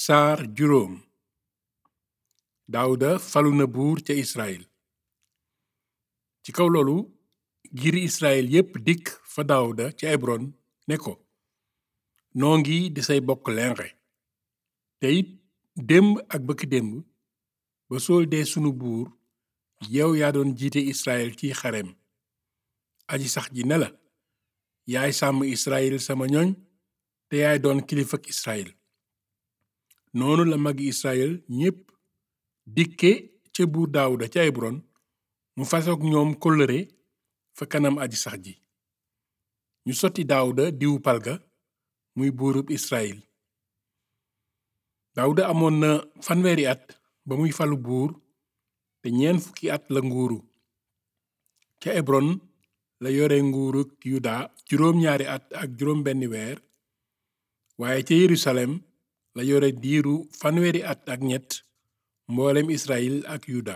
saar juróom daawuda falu na buur ca israel ci kaw loolu giiri israel yépp dikk fa daawuda ca ebron ne ko noo ngi di say bokk lenqe te it démb ak bëkk démb ba sool dee sunu buur yow yaa doon jiite israel ci xarem aji sax ji ne la yaay sàmm israel sama ñoñ te yaay doon kilifak israel noonu la magi israel ñépp dikke ca buur daawuda ca ebron mu fasook ñoom kóllëre fa kanam aji sax ji ñu sotti daawuda diwu palga muy buurub israel daawuda amoon na fanweeri at ba muy falu buur te ñeent fukki at la nguuru ca ebron la yore nguuruk yuda juróom ñaari at ak juróom benn weer waaye ca yerusalem la yore diiru fanweeri at ak ñett mboolem israel ak yuda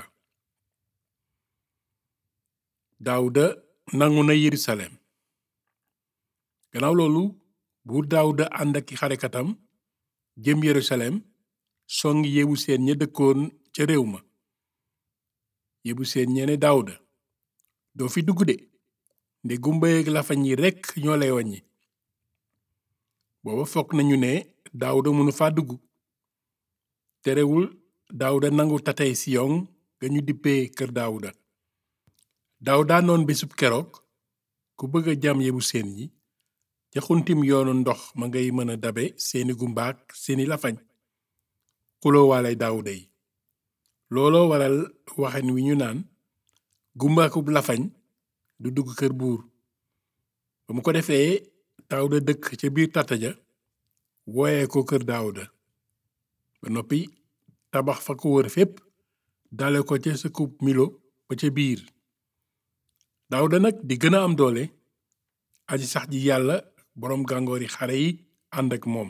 daawuda nangu na yerusalem gannaaw loolu buur daawuda ànd ak xarekatam jëm yerusalem songi yebu seen ña dëkkoon ca réew ma yebu seen ñene daawuda doo fi dugg de nde gumba yeeg lafañ yi rekk ñoo lay waññi booba foog nañu ne daawuda mënu fa dugg terewul daawuda nangu tatay siyon ga ñu dippee kër daawuda daawuda noon bésub keroog ku bëgg a jam yebu seen yi ca xuntim yoonu ndox ma ngay mën a dabe seeni gumbaak seeni lafañ xuloo waale daawuda yi looloo waral waxen wi ñu naan gumbaakub lafañ du dugg kër buur ba mu ko defee daawuda dëkk ca biir tata ja wooye ko kër daawuda ba noppi tabax fa ko wër fépp dale ko ca sëkkub milo ba ca biir daawuda nag di gën a am doole aji sax ji yàlla boroom gàngoori xare yi ànd ak moom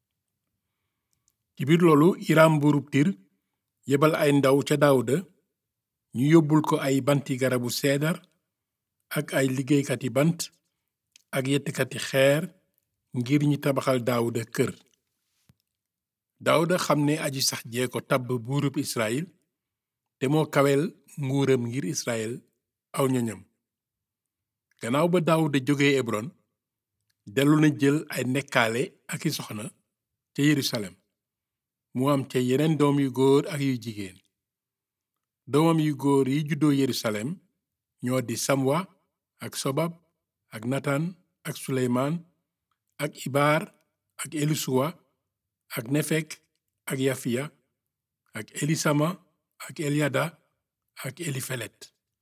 ci biir loolu iram buurub tir yebal ay ndaw ca daawuda ñu yóbbul ko ay banti garabu seedar ak ay liggéeykati bant ak yettkati xeer ngir ñi tabaxal daawuda kër daawuda xam ne aji sax jee ko tabb buurub israel te moo kawel nguuram ngir israel aw ñoñam gannaaw ba daawuda jóge ebron dellu na jël ay nekkaale ak i soxna ca yerusalem mu am ca yeneen doom yu góor ak yu jigéen doomam yu góor yi juddoo yerusalem ñoo di samwa ak sobab ak natan ak suleymaan ak ibaar ak elisuwa ak nefek ak yafiya ak elisama ak elyada ak elifelet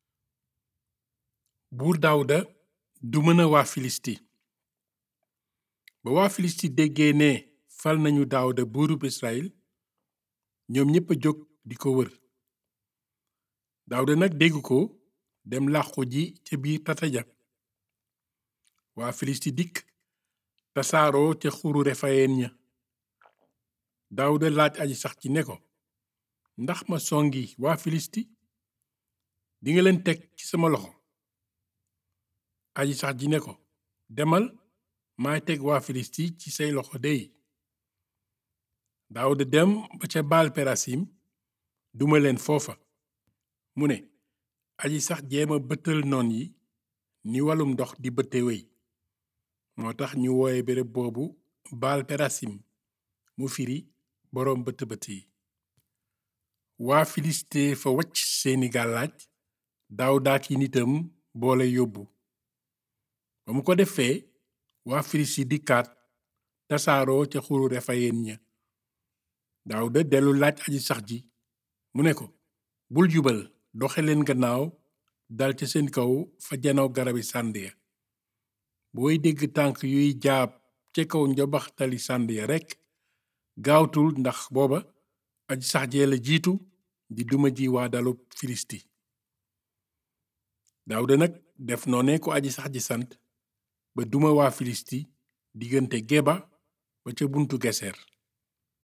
buur daawuda du mën a waa filisti ba waa filisti déggee ne fal nañu daawuda buurub israel ñoom ñépp a jóg di ko wër daawuda nag dégg ko dem làqu ji ca biir tata ja waa filisti dikk tasaaroo ca xuru refayeen ña daawuda laaj aji sax ci ne ko ndax ma songi waa filisti dinga leen teg ci sama loxo aji sax ji ne ko demal maay teg waa filisti ci say loxo dey daawuda dem ba ca baal perasim duma leen foofa mu ne aji sax jéema bëttal noon yi ni walum ndox di bëtte wey moo tax ñu wooye béréb boobu baal perasim mu firi boroom bëtt bëtt yi waa filiste fa wacc seeni gàllaaj daawuda ki nitam boole yóbbu ba mu ko defee waa filiste dikkaat tasaaroo ca xuru refayeen ña daawuda dellu laaj aji sax ji mu ne ko bul jubal doxe leen gannaaw dal ca seen kaw fa janoo garabi sànd ya booy dégg tànk yuy jaab ca kaw njobaxtali sànd ya rekk gaawtul ndax booba aji sax jee la jiitu di duma ji waa dalub filisti daawuda nag def noone ko aji sax ji sant ba duma waa filisti diggante geba ba ca buntu geser